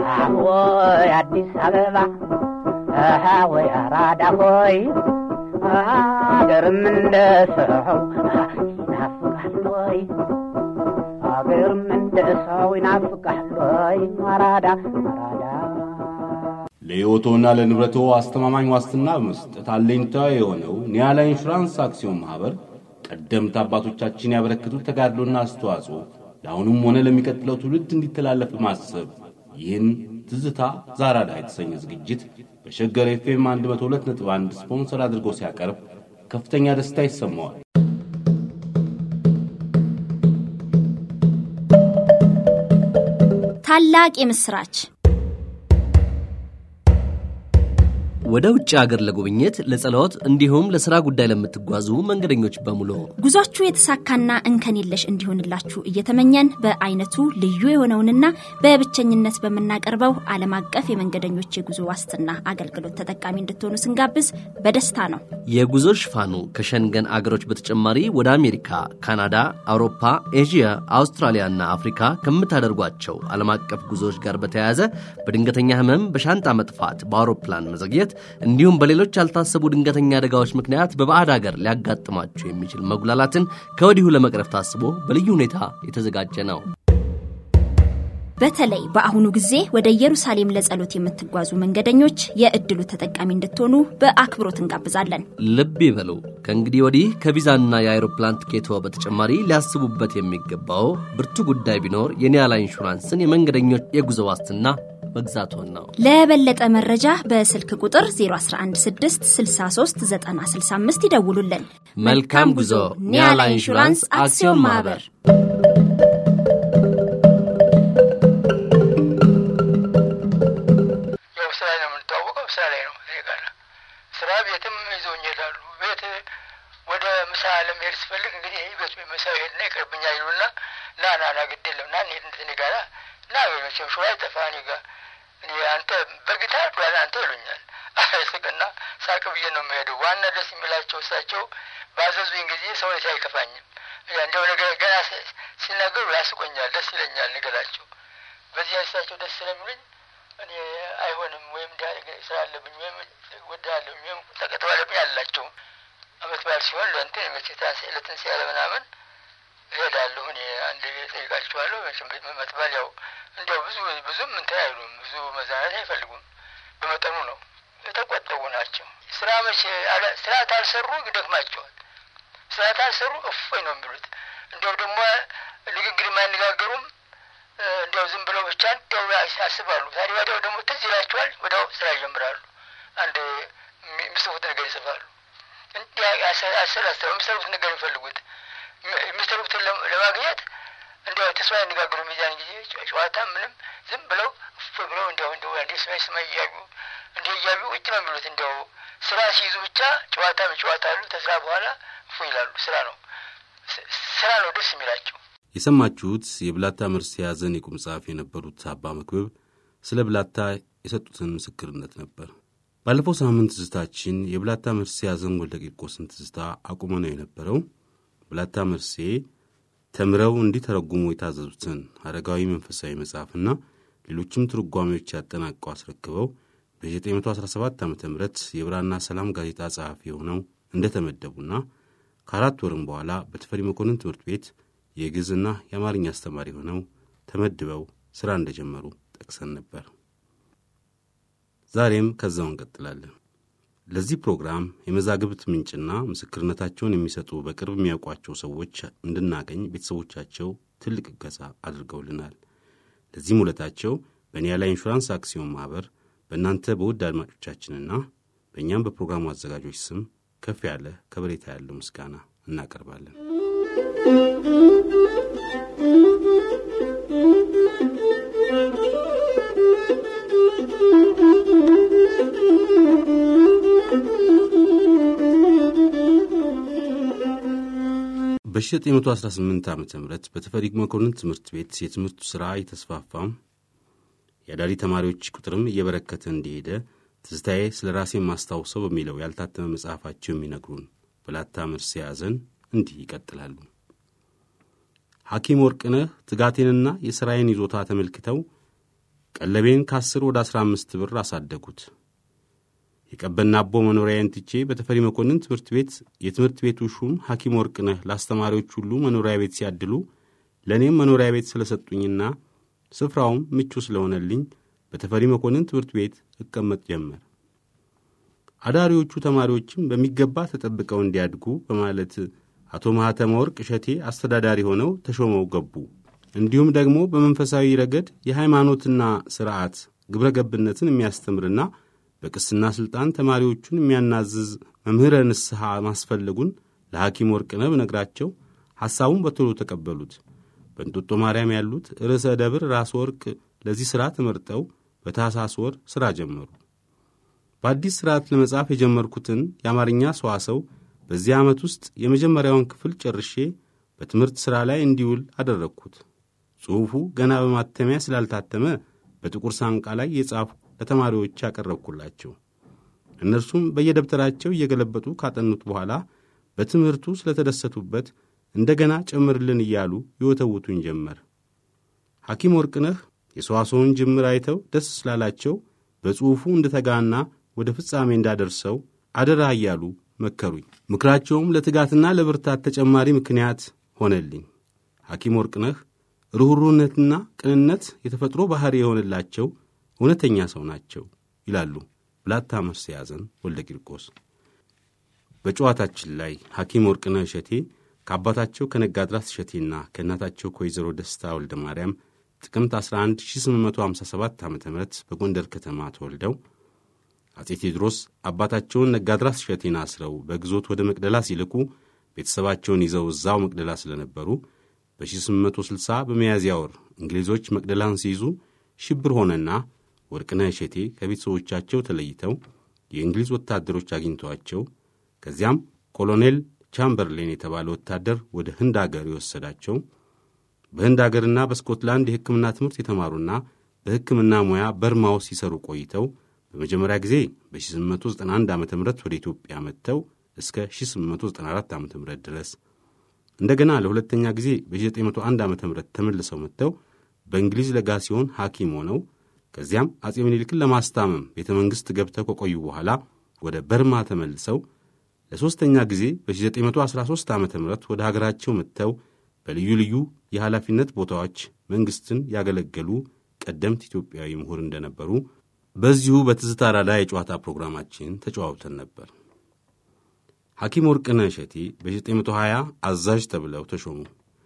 ወይ አዲስ አበባ ወይ አራዳ ሆይ አገርም እንደ ሰው ይናፍቃል ወይ አገርም እንደ ሰው ይናፍቃል ወይ አራዳ አራዳ ለሕይወቶና ለንብረቶ አስተማማኝ ዋስትና በመስጠት አለኝታ የሆነው ኒያላ ኢንሹራንስ አክሲዮን ማኅበር ቀደምት አባቶቻችን ያበረከቱት ተጋድሎና አስተዋጽኦ ለአሁኑም ሆነ ለሚቀጥለው ትውልድ እንዲተላለፍ በማሰብ ይህን ትዝታ ዛራዳ የተሰኘ ዝግጅት በሸገር ኤፍኤም 102.1 ስፖንሰር አድርጎ ሲያቀርብ ከፍተኛ ደስታ ይሰማዋል። ታላቅ የምስራች ወደ ውጭ አገር ለጉብኝት፣ ለጸሎት እንዲሁም ለሥራ ጉዳይ ለምትጓዙ መንገደኞች በሙሉ ጉዟችሁ የተሳካና እንከን የለሽ እንዲሆንላችሁ እየተመኘን በአይነቱ ልዩ የሆነውንና በብቸኝነት በምናቀርበው ዓለም አቀፍ የመንገደኞች የጉዞ ዋስትና አገልግሎት ተጠቃሚ እንድትሆኑ ስንጋብዝ በደስታ ነው። የጉዞ ሽፋኑ ከሸንገን አገሮች በተጨማሪ ወደ አሜሪካ፣ ካናዳ፣ አውሮፓ፣ ኤዥያ፣ አውስትራሊያና አፍሪካ ከምታደርጓቸው ዓለም አቀፍ ጉዞዎች ጋር በተያያዘ በድንገተኛ ህመም፣ በሻንጣ መጥፋት፣ በአውሮፕላን መዘግየት እንዲሁም በሌሎች ያልታሰቡ ድንገተኛ አደጋዎች ምክንያት በባዕድ ሀገር ሊያጋጥማችሁ የሚችል መጉላላትን ከወዲሁ ለመቅረፍ ታስቦ በልዩ ሁኔታ የተዘጋጀ ነው። በተለይ በአሁኑ ጊዜ ወደ ኢየሩሳሌም ለጸሎት የምትጓዙ መንገደኞች የእድሉ ተጠቃሚ እንድትሆኑ በአክብሮት እንጋብዛለን። ልብ ይበሉ። ከእንግዲህ ወዲህ ከቪዛና የአይሮፕላን ትኬቶ በተጨማሪ ሊያስቡበት የሚገባው ብርቱ ጉዳይ ቢኖር የኒያላ ኢንሹራንስን የመንገደኞች የጉዞ ዋስትና መግዛቶን ነው። ለበለጠ መረጃ በስልክ ቁጥር 0116639065 ይደውሉልን። መልካም ጉዞ። ኒያላ ኢንሹራንስ አክሲዮን ማህበር። ያው ስራ ነው የምንተዋወቀው፣ ስራ ላይ ነው እኔ ጋር ስራ ቤትም ይዘውኝ ይሄዳሉ። ቤት ወደ ምሳ ለመሄድ ስፈልግ እንግዲህ ይህ ቤቱ ምሳ ሄድና ይቀርብኛል ይሉና ና ና ና ግድ የለም ና እንሄድ እኔ ጋራ ና መቼም ሸዋ አይጠፋ እኔ ጋር እኔ አንተ በጊታር ዷላ አንተ ይሉኛል። ስቅና ሳቅ ብዬ ነው የምሄደው። ዋና ደስ የሚላቸው እሳቸው ባዘዙኝ ጊዜ ሰውነት አይከፋኝም። እንደው ነገር ገና ሲናገሩ ያስቆኛል፣ ደስ ይለኛል ነገራቸው። በዚህ እሳቸው ደስ ስለሚሉኝ እኔ አይሆንም ወይም ስራ አለብኝ ወይም ወዳለብኝ ወይም ተቀጥሮ አለብኝ አላቸው። አመት በዓል ሲሆን ለእንትን መቼታን ለትንሣኤ ለምናምን እሄዳለሁ። እኔ አንድ ጠይቃቸዋለሁ። አመት በዓል ያው እንዲያው ብዙ ብዙም እንትን አይሉም፣ ብዙ መዝናናት አይፈልጉም። በመጠኑ ነው፣ የተቆጠቡ ናቸው። ስራ መቼ ስራ ታልሰሩ ይደክማቸዋል። ስራ ታልሰሩ እፎይ ነው የሚሉት። እንዲያው ደግሞ ንግግር የማይነጋገሩም እንዲያው ዝም ብለው ብቻ እንዲያው ያስባሉ። ታዲያ ወዲያው ደግሞ ትዝ ይላቸዋል። ወዲያው ስራ ይጀምራሉ። አንድ የሚጽፉት ነገር ይጽፋሉ። እንዲህ አሰላስተው የሚሰሩት ነገር የሚፈልጉት የሚሰሩትን ለማግኘት እንዲያው ተስፋ ያነጋግሩ ሚዛን ጊዜ ጨዋታ ምንም ዝም ብለው እፎ ብለው እንዲያው እንዲያው አንዴ ስማይ ስማይ እያዩ እንዲህ እያዩ እጅ ነው የሚሉት። እንዲያው ስራ ሲይዙ ብቻ ጨዋታ ጨዋታ አሉ። ተስራ በኋላ እፎ ይላሉ። ስራ ነው ስራ ነው ደስ የሚላቸው። የሰማችሁት የብላታ መርሴ ያዘን የቁም ጸሐፊ የነበሩት አባ መክብብ ስለ ብላታ የሰጡትን ምስክርነት ነበር። ባለፈው ሳምንት ትዝታችን የብላታ መርሴ ያዘን ወልደ ቂርቆስን ትዝታ አቁመ ነው የነበረው። ብላታ መርሴ ተምረው እንዲተረጉሙ የታዘዙትን አረጋዊ መንፈሳዊ መጽሐፍና ሌሎችም ትርጓሜዎች ያጠናቀው አስረክበው በ917 ዓ ም የብራና ሰላም ጋዜጣ ጸሐፊ ሆነው እንደተመደቡና ከአራት ወርም በኋላ በተፈሪ መኮንን ትምህርት ቤት የግዕዝና የአማርኛ አስተማሪ ሆነው ተመድበው ሥራ እንደጀመሩ ጠቅሰን ነበር። ዛሬም ከዛው እንቀጥላለን። ለዚህ ፕሮግራም የመዛግብት ምንጭና ምስክርነታቸውን የሚሰጡ በቅርብ የሚያውቋቸው ሰዎች እንድናገኝ ቤተሰቦቻቸው ትልቅ እገዛ አድርገውልናል። ለዚህም ውለታቸው በኒያላ ኢንሹራንስ አክሲዮን ማኅበር በእናንተ በውድ አድማጮቻችንና በእኛም በፕሮግራሙ አዘጋጆች ስም ከፍ ያለ ከበሬታ ያለው ምስጋና እናቀርባለን። በ1918 ዓ ም በተፈሪ መኮንን ትምህርት ቤት የትምህርቱ ሥራ የተስፋፋም የአዳሪ ተማሪዎች ቁጥርም እየበረከተ እንደሄደ ትዝታዬ ስለ ራሴ ማስታውሰው በሚለው ያልታተመ መጽሐፋቸው የሚነግሩን ብላታ መርሴ ያዘን እንዲህ ይቀጥላሉ። ሐኪም ወርቅነህ ትጋቴንና የሥራዬን ይዞታ ተመልክተው ቀለቤን ከአስር ወደ አሥራ አምስት ብር አሳደጉት። የቀበና አቦ መኖሪያዬን ትቼ በተፈሪ መኮንን ትምህርት ቤት የትምህርት ቤቱ ሹም ሐኪም ወርቅነህ ለአስተማሪዎች ሁሉ መኖሪያ ቤት ሲያድሉ ለእኔም መኖሪያ ቤት ስለሰጡኝና ስፍራውም ምቹ ስለሆነልኝ በተፈሪ መኮንን ትምህርት ቤት እቀመጥ ጀመር። አዳሪዎቹ ተማሪዎችም በሚገባ ተጠብቀው እንዲያድጉ በማለት አቶ ማኅተመ ወርቅ እሸቴ አስተዳዳሪ ሆነው ተሾመው ገቡ። እንዲሁም ደግሞ በመንፈሳዊ ረገድ የሃይማኖትና ሥርዓት ግብረ ገብነትን የሚያስተምርና በቅስና ሥልጣን ተማሪዎቹን የሚያናዝዝ መምህረ ንስሐ ማስፈለጉን ለሐኪም ወርቅነህ ብነግራቸው ሐሳቡን በቶሎ ተቀበሉት። በእንጦጦ ማርያም ያሉት ርዕሰ ደብር ራስ ወርቅ ለዚህ ሥራ ተመርጠው በታኅሳስ ወር ሥራ ጀመሩ። በአዲስ ሥርዓት ለመጻፍ የጀመርኩትን የአማርኛ ሰዋሰው በዚህ ዓመት ውስጥ የመጀመሪያውን ክፍል ጨርሼ በትምህርት ሥራ ላይ እንዲውል አደረግኩት። ጽሑፉ ገና በማተሚያ ስላልታተመ በጥቁር ሳንቃ ላይ የጻፉ ለተማሪዎች ያቀረብኩላቸው። እነርሱም በየደብተራቸው እየገለበጡ ካጠኑት በኋላ በትምህርቱ ስለተደሰቱበት እንደገና ጨምርልን እያሉ ይወተውቱኝ ጀመር። ሐኪም ወርቅነህ የሰዋሰውን ጅምር አይተው ደስ ስላላቸው በጽሑፉ እንድተጋና ወደ ፍጻሜ እንዳደርሰው አደራ እያሉ መከሩኝ። ምክራቸውም ለትጋትና ለብርታት ተጨማሪ ምክንያት ሆነልኝ። ሐኪም ወርቅነህ ርኅሩህነትና ቅንነት የተፈጥሮ ባሕሪ የሆነላቸው እውነተኛ ሰው ናቸው ይላሉ ብላታ መርስዔያዘን ወልደ ቂርቆስ። በጨዋታችን ላይ ሐኪም ወርቅነህ እሸቴ ከአባታቸው ከነጋድራት እሸቴና ከእናታቸው ከወይዘሮ ደስታ ወልደ ማርያም ጥቅምት 11 1857 ዓ ም በጎንደር ከተማ ተወልደው አጼ ቴዎድሮስ አባታቸውን ነጋድራት እሸቴን አስረው በግዞት ወደ መቅደላ ሲልኩ ቤተሰባቸውን ይዘው እዛው መቅደላ ስለነበሩ በ1860 በሚያዝያ ወር እንግሊዞች መቅደላን ሲይዙ ሽብር ሆነና ወርቅነህ እሸቴ ከቤተሰቦቻቸው ተለይተው የእንግሊዝ ወታደሮች አግኝተዋቸው ከዚያም ኮሎኔል ቻምበርሌን የተባለ ወታደር ወደ ህንድ አገር የወሰዳቸው በህንድ አገርና በስኮትላንድ የሕክምና ትምህርት የተማሩና በሕክምና ሙያ በርማ ውስጥ ሲሰሩ ቆይተው በመጀመሪያ ጊዜ በ1891 ዓ ም ወደ ኢትዮጵያ መጥተው እስከ 1894 ዓ ም ድረስ እንደገና ለሁለተኛ ጊዜ በ1901 ዓ ም ተመልሰው መጥተው በእንግሊዝ ለጋ ሲሆን ሐኪም ሆነው ከዚያም አጼ ምኒልክን ለማስታመም ቤተ መንግሥት ገብተው ከቆዩ በኋላ ወደ በርማ ተመልሰው ለሦስተኛ ጊዜ በ1913 ዓ ም ወደ ሀገራቸው መጥተው በልዩ ልዩ የኃላፊነት ቦታዎች መንግሥትን ያገለገሉ ቀደምት ኢትዮጵያዊ ምሁር እንደነበሩ በዚሁ በትዝታ ራዳ የጨዋታ ፕሮግራማችን ተጨዋውተን ነበር። ሐኪም ወርቅነህ እሸቴ በ1920 አዛዥ ተብለው ተሾሙ።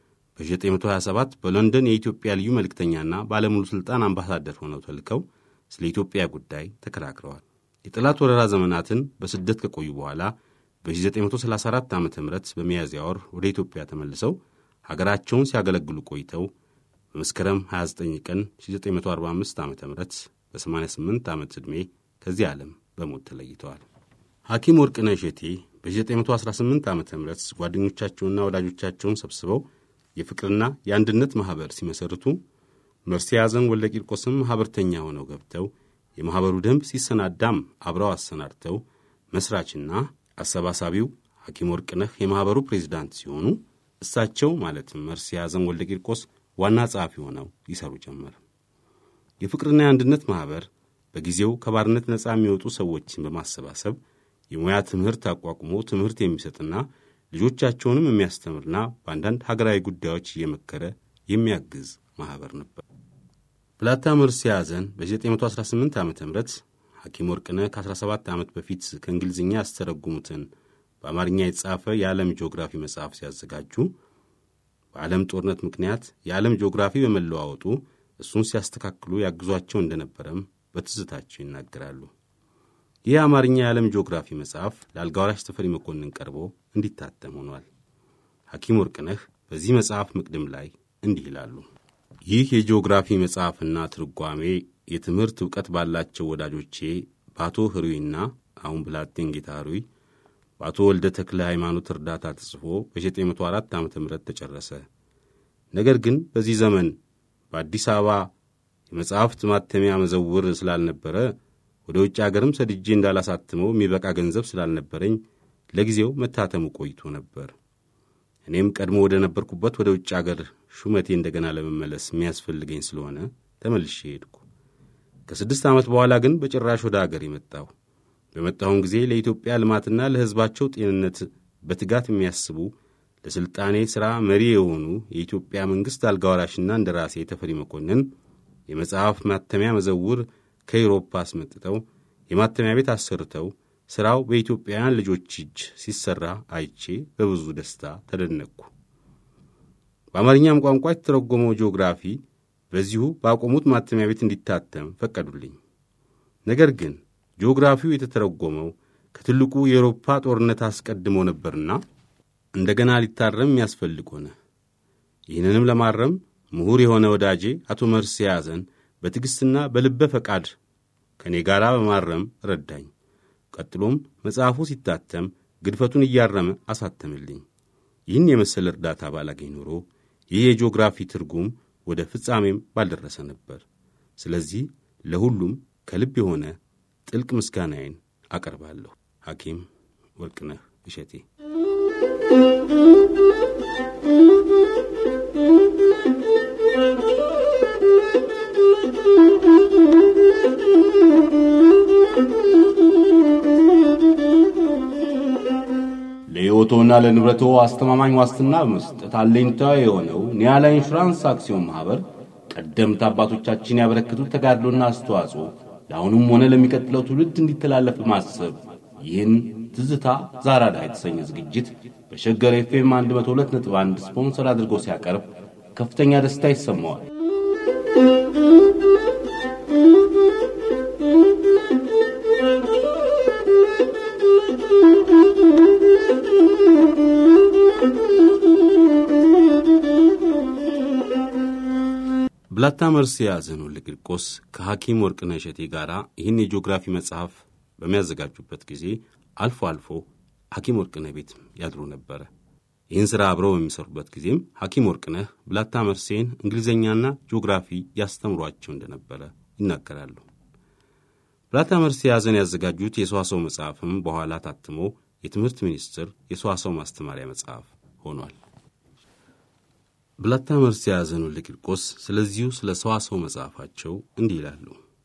በ1927 በሎንደን የኢትዮጵያ ልዩ መልእክተኛና ባለሙሉ ሥልጣን አምባሳደር ሆነው ተልከው ስለ ኢትዮጵያ ጉዳይ ተከራክረዋል። የጠላት ወረራ ዘመናትን በስደት ከቆዩ በኋላ በ1934 ዓ ም በሚያዝያ ወር ወደ ኢትዮጵያ ተመልሰው ሀገራቸውን ሲያገለግሉ ቆይተው በመስከረም 29 ቀን 1945 ዓ ም በ88 ዓመት ዕድሜ ከዚህ ዓለም በሞት ተለይተዋል። ሐኪም ወርቅነህ እሸቴ በ1918 ዓ ም ጓደኞቻቸውንና ወዳጆቻቸውን ሰብስበው የፍቅርና የአንድነት ማኅበር ሲመሠርቱ መርስዔያዘን ወልደ ቂርቆስም ማኅበርተኛ ሆነው ገብተው የማኅበሩ ደንብ ሲሰናዳም አብረው አሰናድተው መሥራችና አሰባሳቢው ሐኪም ወርቅነህ የማኅበሩ ፕሬዚዳንት ሲሆኑ እሳቸው ማለትም መርስዔያዘን ወልደ ቂርቆስ ዋና ጸሐፊ ሆነው ይሠሩ ጀመር። የፍቅርና የአንድነት ማኅበር በጊዜው ከባርነት ነፃ የሚወጡ ሰዎችን በማሰባሰብ የሙያ ትምህርት አቋቁሞ ትምህርት የሚሰጥና ልጆቻቸውንም የሚያስተምርና በአንዳንድ ሀገራዊ ጉዳዮች እየመከረ የሚያግዝ ማኅበር ነበር። ብላታ መርስዔያዘን በ1918 ዓ ም ሐኪም ወርቅነህ ከ17 ዓመት በፊት ከእንግሊዝኛ ያስተረጉሙትን በአማርኛ የተጻፈ የዓለም ጂኦግራፊ መጽሐፍ ሲያዘጋጁ በዓለም ጦርነት ምክንያት የዓለም ጂኦግራፊ በመለዋወጡ እሱን ሲያስተካክሉ ያግዟቸው እንደነበረም በትዝታቸው ይናገራሉ። ይህ የአማርኛ የዓለም ጂኦግራፊ መጽሐፍ ለአልጋ ወራሽ ተፈሪ መኮንን ቀርቦ እንዲታተም ሆኗል። ሐኪም ወርቅነህ በዚህ መጽሐፍ መቅድም ላይ እንዲህ ይላሉ። ይህ የጂኦግራፊ መጽሐፍና ትርጓሜ የትምህርት ዕውቀት ባላቸው ወዳጆቼ በአቶ ህሩይና አሁን ብላቴን ጌታ ህሩይ በአቶ ወልደ ተክለ ሃይማኖት እርዳታ ተጽፎ በ904 ዓ ም ተጨረሰ። ነገር ግን በዚህ ዘመን በአዲስ አበባ የመጽሐፍት ማተሚያ መዘውር ስላልነበረ ወደ ውጭ አገርም ሰድጄ እንዳላሳትመው የሚበቃ ገንዘብ ስላልነበረኝ ለጊዜው መታተሙ ቆይቶ ነበር። እኔም ቀድሞ ወደ ነበርኩበት ወደ ውጭ አገር ሹመቴ እንደገና ለመመለስ የሚያስፈልገኝ ስለሆነ ተመልሼ ሄድኩ። ከስድስት ዓመት በኋላ ግን በጭራሽ ወደ አገር የመጣሁ በመጣሁም ጊዜ ለኢትዮጵያ ልማትና ለሕዝባቸው ጤንነት በትጋት የሚያስቡ ለሥልጣኔ ሥራ መሪ የሆኑ የኢትዮጵያ መንግሥት አልጋወራሽና እንደ ራሴ ተፈሪ መኮንን የመጽሐፍ ማተሚያ መዘውር ከአውሮፓ አስመጥተው የማተሚያ ቤት አሰርተው ሥራው በኢትዮጵያውያን ልጆች እጅ ሲሠራ አይቼ በብዙ ደስታ ተደነቅኩ። በአማርኛም ቋንቋ የተተረጎመው ጂኦግራፊ በዚሁ ባቆሙት ማተሚያ ቤት እንዲታተም ፈቀዱልኝ። ነገር ግን ጂኦግራፊው የተተረጎመው ከትልቁ የአውሮፓ ጦርነት አስቀድሞ ነበርና እንደገና ሊታረም የሚያስፈልግ ሆነ። ይህንንም ለማረም ምሁር የሆነ ወዳጄ አቶ መርስ የያዘን በትዕግሥትና በልበ ፈቃድ ከእኔ ጋር በማረም ረዳኝ። ቀጥሎም መጽሐፉ ሲታተም ግድፈቱን እያረመ አሳተምልኝ። ይህን የመሰለ እርዳታ ባላገኝ ኖሮ ይህ የጂኦግራፊ ትርጉም ወደ ፍጻሜም ባልደረሰ ነበር። ስለዚህ ለሁሉም ከልብ የሆነ ጥልቅ ምስጋናዬን አቀርባለሁ። ሐኪም ወርቅነህ እሸቴ ለሕይወቶና ለንብረቶ አስተማማኝ ዋስትና በመስጠት አለኝታ የሆነው ኒያላ ኢንሹራንስ አክሲዮን ማኅበር ቀደምት አባቶቻችን ያበረከቱት ተጋድሎና አስተዋጽኦ ለአሁኑም ሆነ ለሚቀጥለው ትውልድ እንዲተላለፍ በማሰብ ይህን ትዝታ ዛራዳ የተሰኘ ዝግጅት በሸገር ኤፍኤም 102.1 ስፖንሰር አድርጎ ሲያቀርብ ከፍተኛ ደስታ ይሰማዋል። ብላታ መርስ የያዘን ወልደ ቂርቆስ ከሐኪም ወርቅነህ እሸቴ ጋር ይህን የጂኦግራፊ መጽሐፍ በሚያዘጋጁበት ጊዜ አልፎ አልፎ ሐኪም ወርቅነህ ቤት ያድሩ ነበረ። ይህን ሥራ አብረው በሚሰሩበት ጊዜም ሐኪም ወርቅነህ ብላታ መርሴን እንግሊዝኛና ጂኦግራፊ ያስተምሯቸው እንደነበረ ይናገራሉ። ብላታ መርሴ የያዘን ያዘጋጁት የሰዋሰው መጽሐፍም በኋላ ታትሞ የትምህርት ሚኒስቴር የሰዋሰው ማስተማሪያ መጽሐፍ ሆኗል። ብላታ መርሴ የያዘን ወልደ ቂርቆስ ስለዚሁ ስለ ሰዋሰው መጽሐፋቸው እንዲህ ይላሉ።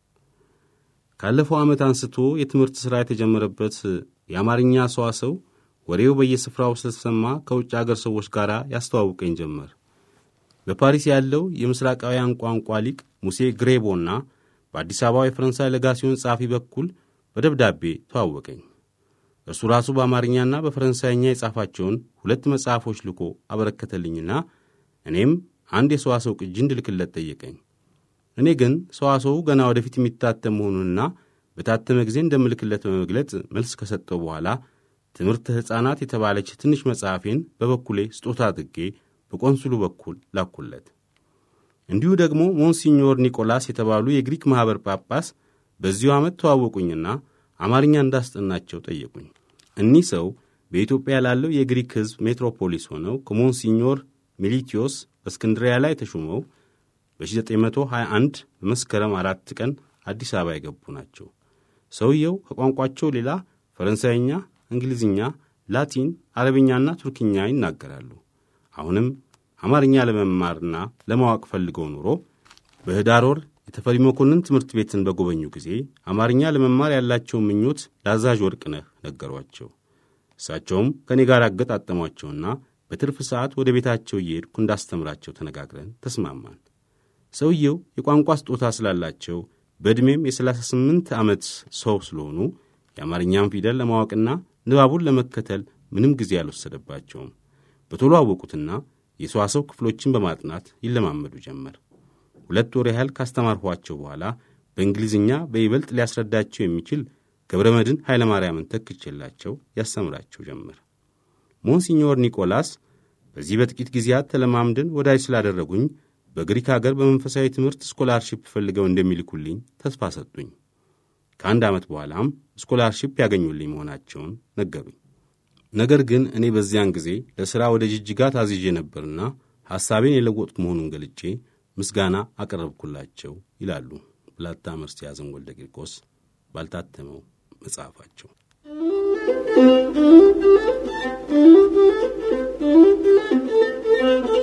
ካለፈው ዓመት አንስቶ የትምህርት ሥራ የተጀመረበት የአማርኛ ሰዋሰው ወሬው በየስፍራው ስለተሰማ ከውጭ አገር ሰዎች ጋር ያስተዋውቀኝ ጀመር። በፓሪስ ያለው የምስራቃውያን ቋንቋ ሊቅ ሙሴ ግሬቦና በአዲስ አበባ የፈረንሳይ ለጋሲዮን ጸሐፊ በኩል በደብዳቤ ተዋወቀኝ። እርሱ ራሱ በአማርኛና በፈረንሳይኛ የጻፋቸውን ሁለት መጽሐፎች ልኮ አበረከተልኝና እኔም አንድ የሰዋሰው ቅጂ እንድልክለት ጠየቀኝ። እኔ ግን ሰዋሰው ገና ወደፊት የሚታተም መሆኑንና በታተመ ጊዜ እንደምልክለት በመግለጽ መልስ ከሰጠው በኋላ ትምህርተ ሕፃናት የተባለች ትንሽ መጽሐፌን በበኩሌ ስጦታ አድርጌ በቆንሱሉ በኩል ላኩለት። እንዲሁ ደግሞ ሞንሲኞር ኒቆላስ የተባሉ የግሪክ ማኅበር ጳጳስ በዚሁ ዓመት ተዋወቁኝና አማርኛ እንዳስጠናቸው ጠየቁኝ። እኒህ ሰው በኢትዮጵያ ላለው የግሪክ ሕዝብ ሜትሮፖሊስ ሆነው ከሞንሲኞር ሚሊቲዮስ በእስክንድሪያ ላይ ተሹመው በ1921 በመስከረም አራት ቀን አዲስ አበባ የገቡ ናቸው። ሰውየው ከቋንቋቸው ሌላ ፈረንሳይኛ፣ እንግሊዝኛ፣ ላቲን፣ አረብኛና ቱርክኛ ይናገራሉ። አሁንም አማርኛ ለመማርና ለማወቅ ፈልገው ኑሮ በህዳር ወር የተፈሪ መኮንን ትምህርት ቤትን በጎበኙ ጊዜ አማርኛ ለመማር ያላቸውን ምኞት ለአዛዥ ወርቅነህ ነገሯቸው። እሳቸውም ከእኔ ጋር አገጣጠሟቸውና በትርፍ ሰዓት ወደ ቤታቸው እየሄድኩ እንዳስተምራቸው ተነጋግረን ተስማማን። ሰውየው የቋንቋ ስጦታ ስላላቸው በዕድሜም የሰላሳ ስምንት ዓመት ሰው ስለሆኑ የአማርኛን ፊደል ለማወቅና ንባቡን ለመከተል ምንም ጊዜ አልወሰደባቸውም። በቶሎ አወቁትና የሰዋሰው ክፍሎችን በማጥናት ይለማመዱ ጀመር። ሁለት ወር ያህል ካስተማርኋቸው በኋላ በእንግሊዝኛ በይበልጥ ሊያስረዳቸው የሚችል ገብረ መድን ኃይለ ማርያምን ተክቼላቸው ያስተምራቸው ጀመር። ሞንሲኞር ኒቆላስ በዚህ በጥቂት ጊዜያት ተለማምደን ወዳጅ ስላደረጉኝ በግሪክ አገር በመንፈሳዊ ትምህርት ስኮላርሺፕ ፈልገው እንደሚልኩልኝ ተስፋ ሰጡኝ። ከአንድ ዓመት በኋላም ስኮላርሺፕ ያገኙልኝ መሆናቸውን ነገሩኝ። ነገር ግን እኔ በዚያን ጊዜ ለሥራ ወደ ጅጅጋ ታዝዤ ነበርና ሐሳቤን የለወጥኩ መሆኑን ገልጬ ምስጋና አቀረብኩላቸው ይላሉ ብላታ መርስ ያዘን ወልደ ቂርቆስ ባልታተመው መጽሐፋቸው።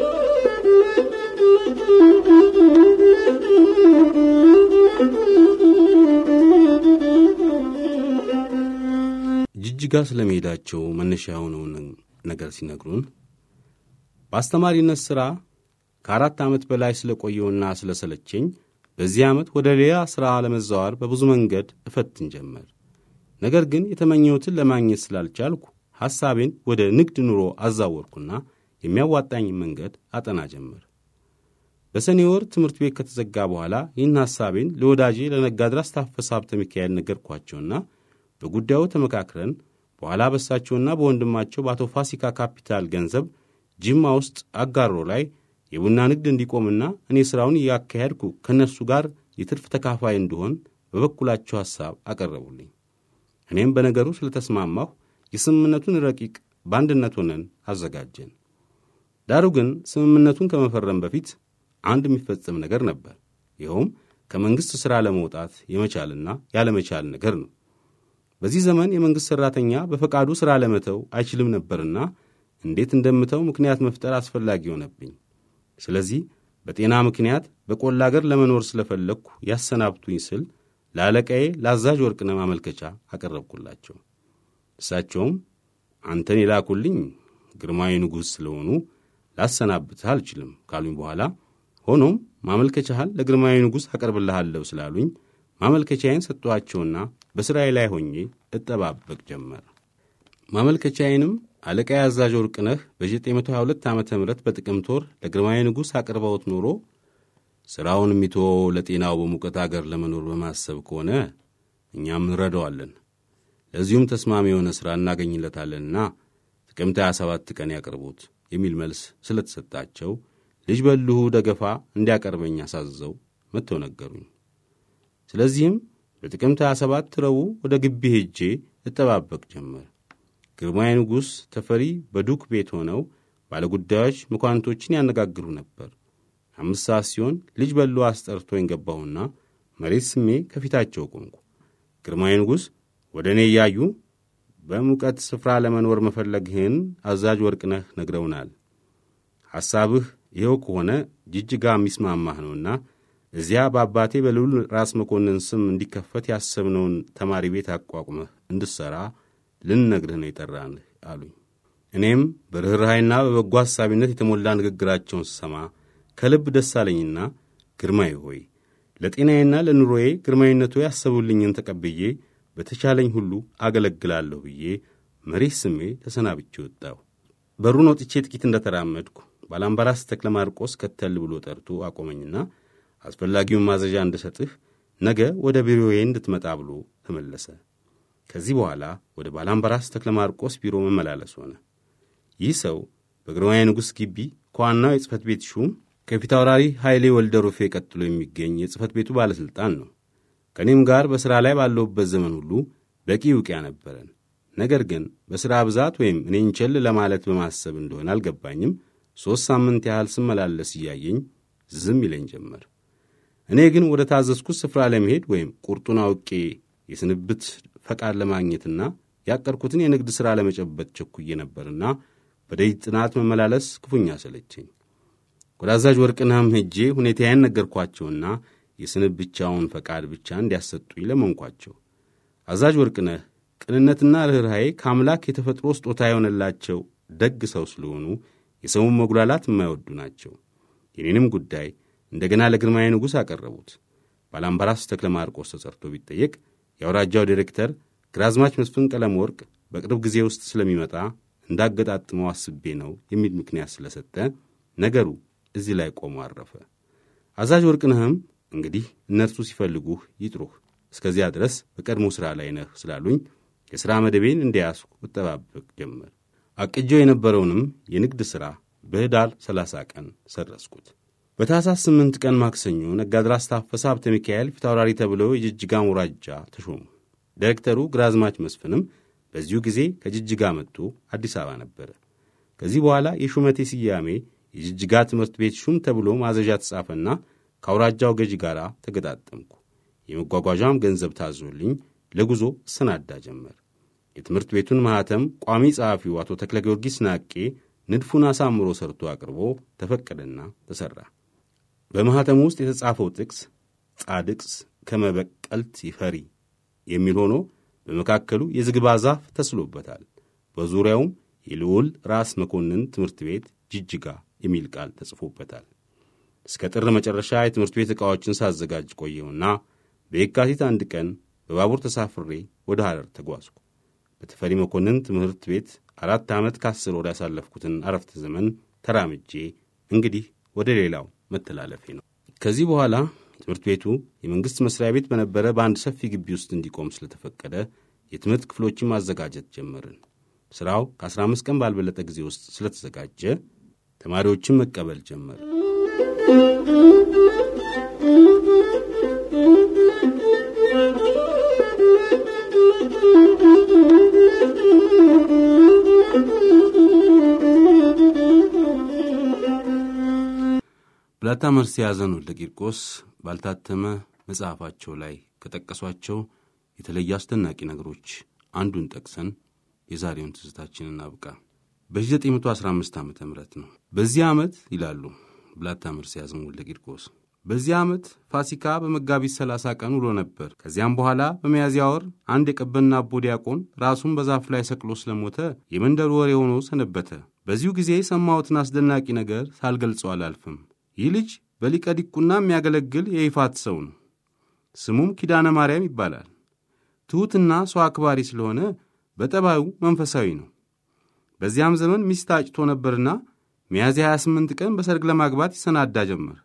Thank you. ጅጅጋ ስለመሄዳቸው መነሻ የሆነውን ነገር ሲነግሩን በአስተማሪነት ሥራ ከአራት ዓመት በላይ ስለቆየውና ስለሰለቸኝ በዚህ ዓመት ወደ ሌላ ሥራ ለመዛዋር በብዙ መንገድ እፈትን ጀመር። ነገር ግን የተመኘሁትን ለማግኘት ስላልቻልኩ ሐሳቤን ወደ ንግድ ኑሮ አዛወርኩና የሚያዋጣኝ መንገድ አጠና ጀመር። በሰኔ ወር ትምህርት ቤት ከተዘጋ በኋላ ይህን ሐሳቤን ለወዳጄ ለነጋድራስ ታፈሰ ሀብተ ሚካኤል ነገርኳቸውና በጉዳዩ ተመካክረን በኋላ በሳቸውና በወንድማቸው በአቶ ፋሲካ ካፒታል ገንዘብ ጅማ ውስጥ አጋሮ ላይ የቡና ንግድ እንዲቆምና እኔ ሥራውን እያካሄድኩ ከእነርሱ ጋር የትርፍ ተካፋይ እንድሆን በበኩላቸው ሐሳብ አቀረቡልኝ። እኔም በነገሩ ስለተስማማሁ የስምምነቱን ረቂቅ በአንድነት ሆነን አዘጋጀን። ዳሩ ግን ስምምነቱን ከመፈረም በፊት አንድ የሚፈጸም ነገር ነበር። ይኸውም ከመንግሥት ሥራ ለመውጣት የመቻልና ያለመቻል ነገር ነው። በዚህ ዘመን የመንግሥት ሠራተኛ በፈቃዱ ሥራ ለመተው አይችልም ነበርና እንዴት እንደምተው ምክንያት መፍጠር አስፈላጊ ሆነብኝ። ስለዚህ በጤና ምክንያት በቆላ አገር ለመኖር ስለፈለግኩ ያሰናብቱኝ ስል ለአለቃዬ ለአዛዥ ወርቅነህ ማመልከቻ አቀረብኩላቸው። እሳቸውም አንተን የላኩልኝ ግርማዊ ንጉሥ ስለሆኑ ላሰናብትህ አልችልም ካሉኝ በኋላ ሆኖም ማመልከቻህን ለግርማዊ ንጉሥ አቀርብልሃለሁ ስላሉኝ ማመልከቻዬን ሰጥቷቸውና በሥራዬ ላይ ሆኜ እጠባበቅ ጀመር። ማመልከቻዬንም አለቃዬ አዛዥ ወርቅነህ በ922 ዓ ም በጥቅምት ወር ለግርማዊ ንጉሥ አቅርበውት ኖሮ ሥራውን የሚተወው ለጤናው በሙቀት አገር ለመኖር በማሰብ ከሆነ እኛም እንረዳዋለን፣ ለዚሁም ተስማሚ የሆነ ሥራ እናገኝለታለንና ጥቅምት 27 ቀን ያቅርቡት የሚል መልስ ስለተሰጣቸው ልጅ በልሁ ደገፋ እንዲያቀርበኝ አሳዝዘው መጥተው ነገሩኝ። ስለዚህም በጥቅምት 27 ረቡዕ ወደ ግቢ ሄጄ እጠባበቅ ጀመር። ግርማዊ ንጉሥ ተፈሪ በዱክ ቤት ሆነው ባለጉዳዮች መኳንቶችን ያነጋግሩ ነበር። አምስት ሰዓት ሲሆን ልጅ በሉ አስጠርቶኝ ገባሁና መሬት ስሜ ከፊታቸው ቆምኩ። ግርማዊ ንጉሥ ወደ እኔ እያዩ በሙቀት ስፍራ ለመኖር መፈለግህን አዛዥ ወርቅነህ ነግረውናል። ሐሳብህ ይኸው ከሆነ ጅጅጋ የሚስማማህ ነውና እዚያ በአባቴ በልዑል ራስ መኮንን ስም እንዲከፈት ያሰብነውን ተማሪ ቤት አቋቁመህ እንድሠራ ልንነግርህ ነው የጠራንህ አሉኝ። እኔም በርኅራኄና በበጎ ሐሳቢነት የተሞላ ንግግራቸውን ስሰማ ከልብ ደስ አለኝና ግርማዊ ሆይ ለጤናዬና ለኑሮዬ ግርማዊነቱ ያሰቡልኝን ተቀብዬ በተቻለኝ ሁሉ አገለግላለሁ ብዬ መሬት ስሜ ተሰናብቼ ወጣሁ። በሩን ወጥቼ ጥቂት እንደተራመድኩ ባላምባራስ ተክለ ማርቆስ ከተል ብሎ ጠርቶ አቆመኝና አስፈላጊውን ማዘዣ እንድሰጥህ ነገ ወደ ቢሮዬ እንድትመጣ ብሎ ተመለሰ። ከዚህ በኋላ ወደ ባላምባራስ ተክለ ማርቆስ ቢሮ መመላለስ ሆነ። ይህ ሰው በግርማዊ ንጉሥ ግቢ ከዋናው የጽሕፈት ቤት ሹም ከፊት አውራሪ ኃይሌ ወልደ ሩፌ ቀጥሎ የሚገኝ የጽሕፈት ቤቱ ባለሥልጣን ነው። ከእኔም ጋር በሥራ ላይ ባለሁበት ዘመን ሁሉ በቂ ውቅያ ነበረን። ነገር ግን በሥራ ብዛት ወይም እኔን ቸል ለማለት በማሰብ እንደሆነ አልገባኝም። ሦስት ሳምንት ያህል ስመላለስ እያየኝ ዝም ይለኝ ጀመር። እኔ ግን ወደ ታዘዝኩት ስፍራ ለመሄድ ወይም ቁርጡን አውቄ የስንብት ፈቃድ ለማግኘትና ያቀድኩትን የንግድ ሥራ ለመጨበጥ ቸኩዬ ነበርና በደጅ ጥናት መመላለስ ክፉኛ ሰለቸኝ። ወደ አዛዥ ወርቅነህም ሄጄ ሁኔታዬን ነገርኳቸውና የስንብቻውን ፈቃድ ብቻ እንዲያሰጡኝ ለመንኳቸው። አዛዥ ወርቅነህ ቅንነትና ርኅራኄ ከአምላክ የተፈጥሮ ስጦታ የሆነላቸው ደግ ሰው ስለሆኑ የሰውን መጉላላት የማይወዱ ናቸው። የኔንም ጉዳይ እንደገና ለግርማዊ ንጉሥ አቀረቡት። ባላምባራስ ተክለ ማርቆስ ተጸርቶ ቢጠየቅ የአውራጃው ዲሬክተር ግራዝማች መስፍን ቀለም ወርቅ በቅርብ ጊዜ ውስጥ ስለሚመጣ እንዳገጣጥመው አስቤ ነው የሚል ምክንያት ስለሰጠ ነገሩ እዚህ ላይ ቆሞ አረፈ። አዛዥ ወርቅነህም እንግዲህ እነርሱ ሲፈልጉህ ይጥሩህ፣ እስከዚያ ድረስ በቀድሞ ሥራ ላይ ነህ ስላሉኝ የሥራ መደቤን እንዲያስኩ እጠባበቅ ጀመር። አቅጀው የነበረውንም የንግድ ሥራ በኅዳር 30 ቀን ሰረስኩት። በታኅሳስ ስምንት ቀን ማክሰኞ ነጋድራስ ታፈሰ ሀብተ ሚካኤል ፊታውራሪ ተብለው የጅጅጋ ሙራጃ ተሾሙ። ዳይሬክተሩ ግራዝማች መስፍንም በዚሁ ጊዜ ከጅጅጋ መጥቶ አዲስ አበባ ነበረ። ከዚህ በኋላ የሹመቴ ስያሜ የጅጅጋ ትምህርት ቤት ሹም ተብሎ ማዘዣ ተጻፈና ከአውራጃው ገዢ ጋር ተገጣጠምኩ። የመጓጓዣም ገንዘብ ታዞልኝ ለጉዞ እሰናዳ ጀመር። የትምህርት ቤቱን ማኅተም ቋሚ ጸሐፊው አቶ ተክለ ጊዮርጊስ ናቄ ንድፉን አሳምሮ ሰርቶ አቅርቦ ተፈቀደና ተሠራ። በማኅተሙ ውስጥ የተጻፈው ጥቅስ ጻድቅስ ከመበቀልት ይፈሪ የሚል ሆኖ በመካከሉ የዝግባ ዛፍ ተስሎበታል። በዙሪያውም የልዑል ራስ መኮንን ትምህርት ቤት ጅጅጋ የሚል ቃል ተጽፎበታል። እስከ ጥር መጨረሻ የትምህርት ቤት ዕቃዎችን ሳዘጋጅ ቆየውና በየካቲት አንድ ቀን በባቡር ተሳፍሬ ወደ ሐረር ተጓዝኩ። በተፈሪ መኮንን ትምህርት ቤት አራት ዓመት ከአስር ወር ያሳለፍኩትን አረፍተ ዘመን ተራምጄ እንግዲህ ወደ ሌላው መተላለፌ ነው። ከዚህ በኋላ ትምህርት ቤቱ የመንግሥት መሥሪያ ቤት በነበረ በአንድ ሰፊ ግቢ ውስጥ እንዲቆም ስለተፈቀደ የትምህርት ክፍሎችን ማዘጋጀት ጀመርን። ሥራው ከ15 ቀን ባልበለጠ ጊዜ ውስጥ ስለተዘጋጀ ተማሪዎችን መቀበል ጀመር። ብላታ መርሲ ያዘን ወልደ ቂርቆስ ባልታተመ መጽሐፋቸው ላይ ከጠቀሷቸው የተለየ አስደናቂ ነገሮች አንዱን ጠቅሰን የዛሬውን ትዝታችንን እናብቃ። በ1915 ዓ ም ነው። በዚህ ዓመት ይላሉ ብላታ መርሲ ያዘን ወልደ ቂርቆስ በዚህ ዓመት ፋሲካ በመጋቢት 30 ቀን ውሎ ነበር። ከዚያም በኋላ በሚያዝያ ወር አንድ የቀበና አቦ ዲያቆን ራሱን በዛፍ ላይ ሰቅሎ ስለሞተ የመንደሩ ወሬ ሆኖ ሰነበተ። በዚሁ ጊዜ የሰማሁትን አስደናቂ ነገር ሳልገልጸው አላልፍም። ይህ ልጅ በሊቀ ዲቁና የሚያገለግል የይፋት ሰው ነው። ስሙም ኪዳነ ማርያም ይባላል። ትሑትና ሰው አክባሪ ስለሆነ በጠባዩ መንፈሳዊ ነው። በዚያም ዘመን ሚስት አጭቶ ነበርና ሚያዝያ 28 ቀን በሰርግ ለማግባት ይሰናዳ ጀመር።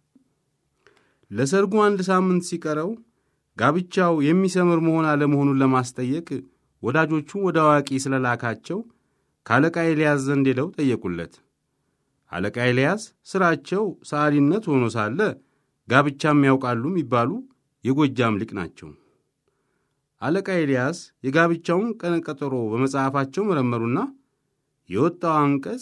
ለሰርጉ አንድ ሳምንት ሲቀረው ጋብቻው የሚሰምር መሆን አለመሆኑን ለማስጠየቅ ወዳጆቹ ወደ አዋቂ ስለላካቸው ከአለቃ ኤልያስ ዘንድ ሄደው ጠየቁለት። አለቃ ኤልያስ ሥራቸው ሰዓሊነት ሆኖ ሳለ ጋብቻም ያውቃሉ የሚባሉ የጎጃም ሊቅ ናቸው። አለቃ ኤልያስ የጋብቻውን ቀነ ቀጠሮ በመጽሐፋቸው መረመሩና የወጣው አንቀጽ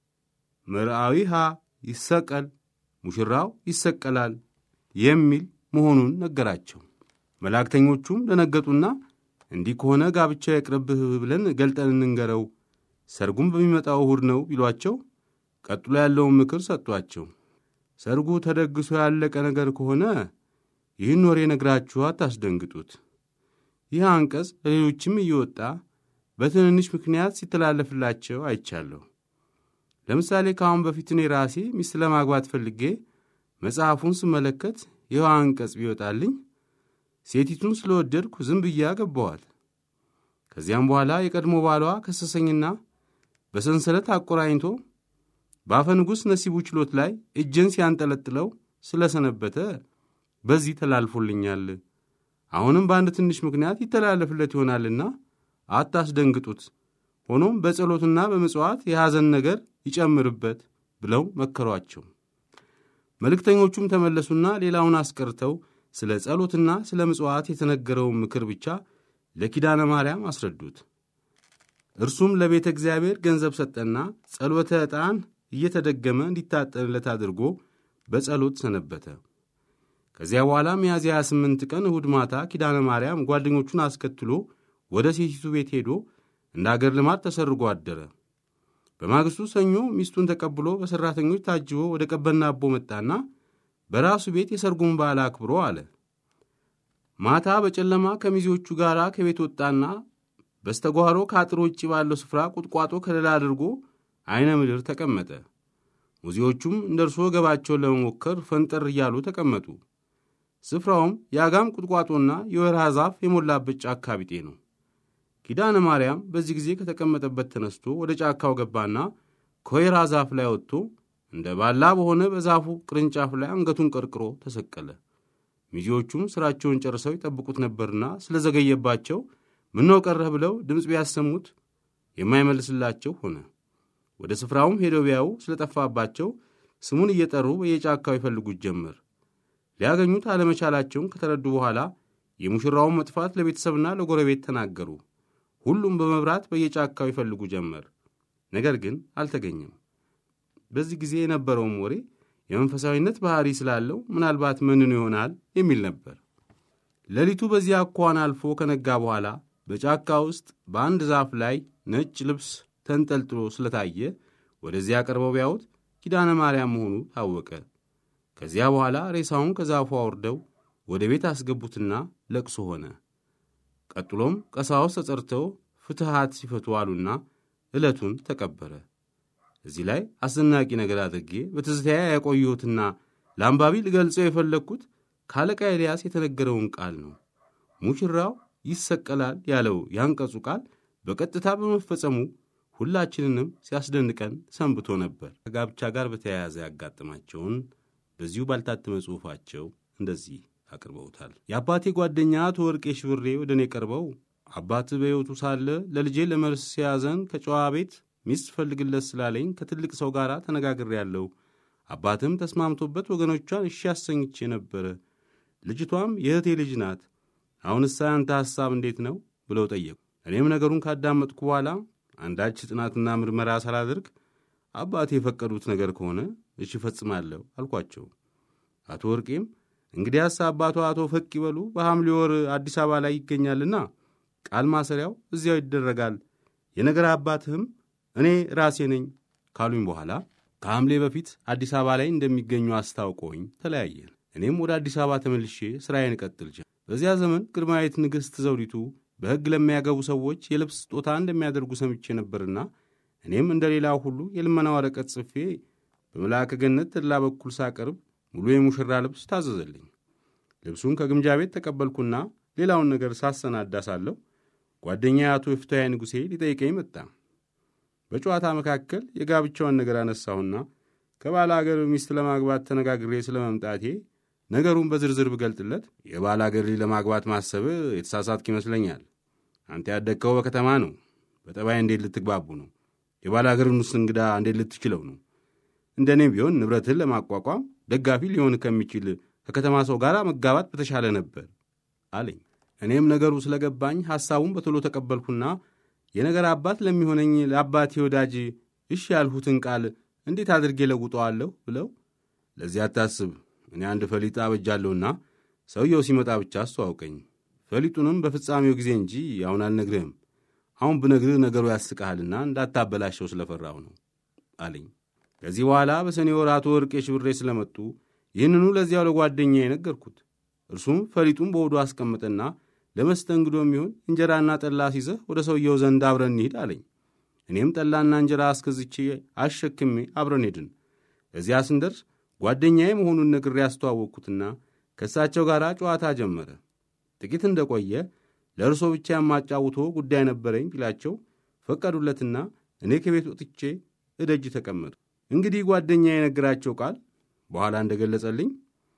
መርአዊሃ ይሰቀል ሙሽራው ይሰቀላል የሚል መሆኑን ነገራቸው። መላእክተኞቹም ደነገጡና እንዲህ ከሆነ ጋብቻ የቅርብህ ብለን ገልጠን እንንገረው፣ ሰርጉም በሚመጣው እሁድ ነው ቢሏቸው ቀጥሎ ያለውን ምክር ሰጧቸው። ሰርጉ ተደግሶ ያለቀ ነገር ከሆነ ይህን ወሬ ነግራችሁ አታስደንግጡት። ይህ አንቀጽ ለሌሎችም እየወጣ በትንንሽ ምክንያት ሲተላለፍላቸው አይቻለሁ። ለምሳሌ ከአሁን በፊት እኔ ራሴ ሚስት ለማግባት ፈልጌ መጽሐፉን ስመለከት ይኸው አንቀጽ ቢወጣልኝ ሴቲቱን ስለወደድኩ ዝም ብዬ አገባዋት። ከዚያም በኋላ የቀድሞ ባሏ ከሰሰኝና በሰንሰለት አቆራኝቶ በአፈ ንጉሥ ነሲቡ ችሎት ላይ እጄን ሲያንጠለጥለው ስለሰነበተ በዚህ ተላልፎልኛል። አሁንም በአንድ ትንሽ ምክንያት ይተላለፍለት ይሆናልና አታስደንግጡት። ሆኖም በጸሎትና በምጽዋት የሐዘን ነገር ይጨምርበት ብለው መከሯቸው። መልእክተኞቹም ተመለሱና ሌላውን አስቀርተው ስለ ጸሎትና ስለ ምጽዋት የተነገረውን ምክር ብቻ ለኪዳነ ማርያም አስረዱት። እርሱም ለቤተ እግዚአብሔር ገንዘብ ሰጠና ጸሎተ ዕጣን እየተደገመ እንዲታጠንለት አድርጎ በጸሎት ሰነበተ። ከዚያ በኋላ ሚያዝያ 28 ቀን እሁድ ማታ ኪዳነ ማርያም ጓደኞቹን አስከትሎ ወደ ሴቲቱ ቤት ሄዶ እንደ አገር ልማድ ተሰርጎ አደረ። በማግስቱ ሰኞ ሚስቱን ተቀብሎ በሠራተኞች ታጅቦ ወደ ቀበና አቦ መጣና በራሱ ቤት የሰርጉን በዓል አክብሮ አለ። ማታ በጨለማ ከሚዜዎቹ ጋር ከቤት ወጣና በስተጓሮ ከአጥር ውጭ ባለው ስፍራ ቁጥቋጦ ከለላ አድርጎ ዐይነ ምድር ተቀመጠ። ሙዚዎቹም እንደ እርሶ ገባቸውን ለመሞከር ፈንጠር እያሉ ተቀመጡ። ስፍራውም የአጋም ቁጥቋጦና የወርሃ ዛፍ የሞላበት ጫካ ቢጤ ነው። ኪዳነ ማርያም በዚህ ጊዜ ከተቀመጠበት ተነስቶ ወደ ጫካው ገባና ከወይራ ዛፍ ላይ ወጥቶ እንደ ባላ በሆነ በዛፉ ቅርንጫፍ ላይ አንገቱን ቀርቅሮ ተሰቀለ። ሚዜዎቹም ሥራቸውን ጨርሰው ይጠብቁት ነበርና ስለዘገየባቸው ምነው ቀረህ ብለው ድምፅ ቢያሰሙት የማይመልስላቸው ሆነ። ወደ ስፍራውም ሄደው ቢያዩ ስለጠፋባቸው ስሙን እየጠሩ በየጫካው ይፈልጉት ጀመር። ሊያገኙት አለመቻላቸውን ከተረዱ በኋላ የሙሽራውን መጥፋት ለቤተሰብና ለጎረቤት ተናገሩ። ሁሉም በመብራት በየጫካው ይፈልጉ ጀመር። ነገር ግን አልተገኘም። በዚህ ጊዜ የነበረውም ወሬ የመንፈሳዊነት ባህሪ ስላለው ምናልባት መንኑ ይሆናል የሚል ነበር። ሌሊቱ በዚያ አኳኋን አልፎ ከነጋ በኋላ በጫካ ውስጥ በአንድ ዛፍ ላይ ነጭ ልብስ ተንጠልጥሎ ስለታየ ወደዚያ ቀርበው ቢያዩት ኪዳነ ማርያም መሆኑ ታወቀ። ከዚያ በኋላ ሬሳውን ከዛፉ አውርደው ወደ ቤት አስገቡትና ለቅሶ ሆነ። ቀጥሎም ቀሳውስት ተጸርተው ፍትሐት ሲፈቱ አሉና ዕለቱን ተቀበረ። እዚህ ላይ አስደናቂ ነገር አድርጌ በትዝታያ ያቆየሁትና ለአንባቢ ልገልጸው የፈለግኩት ከአለቃ ኤልያስ የተነገረውን ቃል ነው። ሙሽራው ይሰቀላል ያለው ያንቀጹ ቃል በቀጥታ በመፈጸሙ ሁላችንንም ሲያስደንቀን ሰንብቶ ነበር። ከጋብቻ ጋር በተያያዘ ያጋጥማቸውን በዚሁ ባልታተመ ጽሑፋቸው እንደዚህ አቅርበውታል። የአባቴ ጓደኛ አቶ ወርቄ ሽብሬ ወደ እኔ ቀርበው አባት በሕይወቱ ሳለ ለልጄ ለመርስ ሲያዘን ከጨዋ ቤት ሚስት ፈልግለት ስላለኝ ከትልቅ ሰው ጋር ተነጋግሬያለሁ። አባትም ተስማምቶበት ወገኖቿን እሺ አሰኝቼ ነበረ። ልጅቷም የእህቴ ልጅ ናት። አሁንስ ያንተ ሐሳብ እንዴት ነው ብለው ጠየቁ። እኔም ነገሩን ካዳመጥኩ በኋላ አንዳች ጥናትና ምርመራ ሳላደርግ አባቴ የፈቀዱት ነገር ከሆነ እሺ እፈጽማለሁ አልኳቸው። አቶ ወርቄም እንግዲያስ አባቷ አቶ ፈቅ ይበሉ በሐምሌ ወር አዲስ አበባ ላይ ይገኛልና ቃል ማሰሪያው እዚያው ይደረጋል። የነገር አባትህም እኔ ራሴ ነኝ ካሉኝ በኋላ ከሐምሌ በፊት አዲስ አበባ ላይ እንደሚገኙ አስታውቀውኝ ተለያየን። እኔም ወደ አዲስ አበባ ተመልሼ ሥራዬን እቀጥል ጀመርኩ። በዚያ ዘመን ግርማዊት ንግሥት ዘውዲቱ በሕግ ለሚያገቡ ሰዎች የልብስ ስጦታ እንደሚያደርጉ ሰምቼ ነበርና እኔም እንደ ሌላው ሁሉ የልመና ወረቀት ጽፌ በመልአከ ገነት ተድላ በኩል ሳቀርብ ሙሉ የሙሽራ ልብስ ታዘዘልኝ። ልብሱን ከግምጃ ቤት ተቀበልኩና ሌላውን ነገር ሳሰናዳ ሳለሁ ጓደኛ አቶ የፍትሐ ንጉሴ ሊጠይቀኝ መጣ። በጨዋታ መካከል የጋብቻውን ነገር አነሳሁና ከባለ አገር ሚስት ለማግባት ተነጋግሬ ስለ መምጣቴ ነገሩን በዝርዝር ብገልጥለት የባለ አገር ልጅ ለማግባት ማሰብ የተሳሳትክ ይመስለኛል። አንተ ያደግከው በከተማ ነው። በጠባይ እንዴት ልትግባቡ ነው? የባለ አገርን ውስጥ እንግዳ እንዴት ልትችለው ነው? እንደ እኔም ቢሆን ንብረትህን ለማቋቋም ደጋፊ ሊሆን ከሚችል ከከተማ ሰው ጋር መጋባት በተሻለ ነበር አለኝ። እኔም ነገሩ ስለገባኝ ሐሳቡን በቶሎ ተቀበልኩና የነገር አባት ለሚሆነኝ ለአባቴ ወዳጅ እሺ ያልሁትን ቃል እንዴት አድርጌ ለውጠዋለሁ ብለው ለዚህ አታስብ፣ እኔ አንድ ፈሊጥ አበጃለሁና ሰውየው ሲመጣ ብቻ አስተዋውቀኝ። ፈሊጡንም በፍጻሜው ጊዜ እንጂ አሁን አልነግርህም። አሁን ብነግርህ ነገሩ ያስቅሃልና እንዳታበላሸው ስለፈራሁ ነው አለኝ። ከዚህ በኋላ በሰኔ ወር አቶ ወርቄ ሽብሬ ስለመጡ ይህንኑ ለዚያው ለጓደኛ የነገርኩት። እርሱም ፈሊጡን በወዱ አስቀምጠና ለመስተንግዶ የሚሆን እንጀራና ጠላ ሲዘህ ወደ ሰውየው ዘንድ አብረን እንሂድ አለኝ። እኔም ጠላና እንጀራ አስከዝቼ አሸክሜ አብረን ሄድን። እዚያ ስንደርስ ጓደኛዬ መሆኑን ነግሬ ያስተዋወቅኩትና ከእሳቸው ጋር ጨዋታ ጀመረ። ጥቂት እንደቆየ ለእርሶ ብቻ የማጫውቶ ጉዳይ ነበረኝ ቢላቸው ፈቀዱለትና እኔ ከቤት ወጥቼ እደጅ ተቀመጡ። እንግዲህ ጓደኛ የነገራቸው ቃል በኋላ እንደገለጸልኝ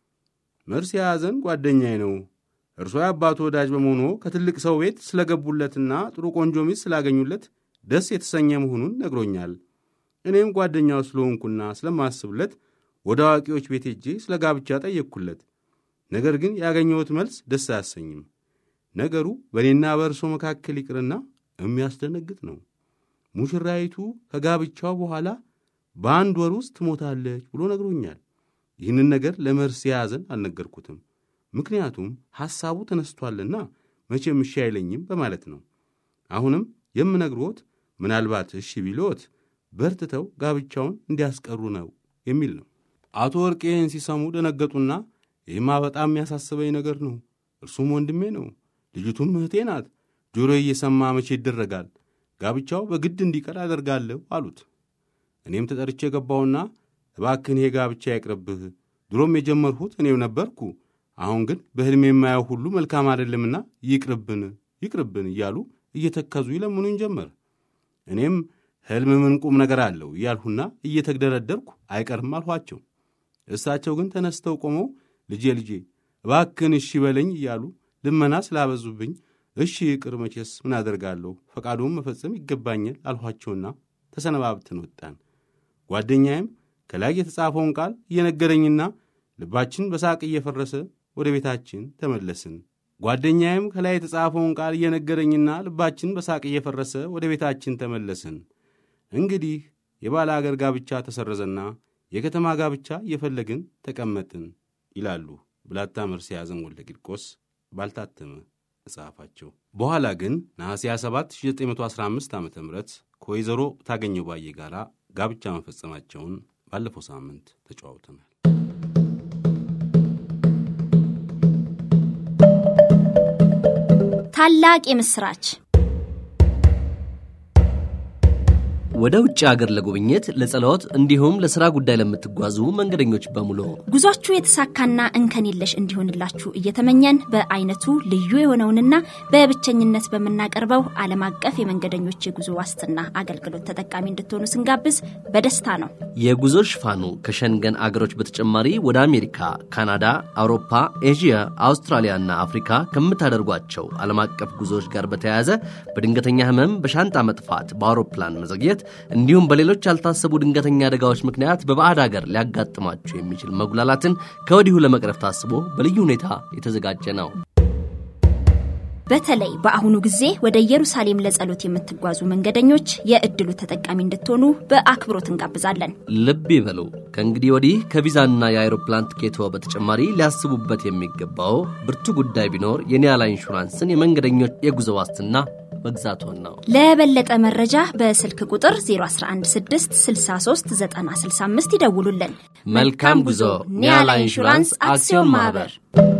መርስ የያዘን ጓደኛዬ ነው። እርሶ የአባቱ ወዳጅ በመሆኑ ከትልቅ ሰው ቤት ስለገቡለትና ጥሩ ቆንጆ ሚስት ስላገኙለት ደስ የተሰኘ መሆኑን ነግሮኛል። እኔም ጓደኛው ስለሆንኩና ስለማስብለት ወደ አዋቂዎች ቤት ሄጄ ስለ ጋብቻ ጠየቅኩለት። ነገር ግን ያገኘሁት መልስ ደስ አያሰኝም። ነገሩ በእኔና በእርሶ መካከል ይቅርና የሚያስደነግጥ ነው። ሙሽራይቱ ከጋብቻው በኋላ በአንድ ወር ውስጥ ትሞታለች ብሎ ነግሮኛል። ይህንን ነገር ለመርስ የያዘን አልነገርኩትም። ምክንያቱም ሐሳቡ ተነስቷልና መቼም እሺ አይለኝም በማለት ነው። አሁንም የምነግሮት ምናልባት እሺ ቢሎት በርትተው ጋብቻውን እንዲያስቀሩ ነው የሚል ነው። አቶ ወርቄ ይህን ሲሰሙ ደነገጡና ይህማ በጣም የሚያሳስበኝ ነገር ነው። እርሱም ወንድሜ ነው፣ ልጅቱም እህቴ ናት። ጆሮ እየሰማ መቼ ይደረጋል? ጋብቻው በግድ እንዲቀር አደርጋለሁ አሉት። እኔም ተጠርቼ ገባሁና እባክህን ይሄ ጋብቻ አይቅርብህ፣ ድሮም የጀመርሁት እኔው ነበርኩ። አሁን ግን በሕልሜ የማየው ሁሉ መልካም አይደለምና ይቅርብን፣ ይቅርብን እያሉ እየተከዙ ይለምኑኝ ጀመር። እኔም ሕልም ምን ቁም ነገር አለው እያልሁና እየተግደረደርኩ አይቀርም አልኋቸው። እሳቸው ግን ተነስተው ቆመው ልጄ ልጄ እባክህን እሺ በለኝ እያሉ ልመና ስላበዙብኝ እሺ ይቅር፣ መቼስ ምን አደርጋለሁ፣ ፈቃዱን መፈጸም ይገባኛል አልኋቸውና ተሰነባብተን ወጣን። ጓደኛዬም ከላይ የተጻፈውን ቃል እየነገረኝና ልባችን በሳቅ እየፈረሰ ወደ ቤታችን ተመለስን። ጓደኛዬም ከላይ የተጻፈውን ቃል እየነገረኝና ልባችን በሳቅ እየፈረሰ ወደ ቤታችን ተመለስን። እንግዲህ የባለ አገር ጋብቻ ተሰረዘና የከተማ ጋብቻ እየፈለግን ተቀመጥን ይላሉ ብላታ መርሴ ያዘን ወልደ ቂርቆስ ባልታተመ መጽሐፋቸው። በኋላ ግን ነሐሴ 27 1915 ዓ ም ከወይዘሮ ታገኘው ባዬ ጋር ጋብቻ መፈጸማቸውን ባለፈው ሳምንት ተጨዋውተናል። ታላቅ የምስራች! ወደ ውጭ ሀገር ለጉብኝት፣ ለጸሎት እንዲሁም ለሥራ ጉዳይ ለምትጓዙ መንገደኞች በሙሉ ጉዟችሁ የተሳካና እንከን የለሽ እንዲሆንላችሁ እየተመኘን በአይነቱ ልዩ የሆነውንና በብቸኝነት በምናቀርበው ዓለም አቀፍ የመንገደኞች የጉዞ ዋስትና አገልግሎት ተጠቃሚ እንድትሆኑ ስንጋብዝ በደስታ ነው። የጉዞ ሽፋኑ ከሸንገን አገሮች በተጨማሪ ወደ አሜሪካ፣ ካናዳ፣ አውሮፓ፣ ኤዥያ፣ አውስትራሊያና አፍሪካ ከምታደርጓቸው ዓለም አቀፍ ጉዞዎች ጋር በተያያዘ በድንገተኛ ህመም፣ በሻንጣ መጥፋት፣ በአውሮፕላን መዘግየት እንዲሁም በሌሎች ያልታሰቡ ድንገተኛ አደጋዎች ምክንያት በባዕድ ሀገር ሊያጋጥማችሁ የሚችል መጉላላትን ከወዲሁ ለመቅረፍ ታስቦ በልዩ ሁኔታ የተዘጋጀ ነው። በተለይ በአሁኑ ጊዜ ወደ ኢየሩሳሌም ለጸሎት የምትጓዙ መንገደኞች የእድሉ ተጠቃሚ እንድትሆኑ በአክብሮት እንጋብዛለን። ልብ ይበሉ። ከእንግዲህ ወዲህ ከቪዛና የአይሮፕላን ትኬቶ በተጨማሪ ሊያስቡበት የሚገባው ብርቱ ጉዳይ ቢኖር የኒያላ ኢንሹራንስን የመንገደኞች የጉዞ ዋስትና መግዛቶን ነው። ለበለጠ መረጃ በስልክ ቁጥር 0116639065 ይደውሉልን። መልካም ጉዞ። ኒያላ ኢንሹራንስ አክሲዮን ማህበር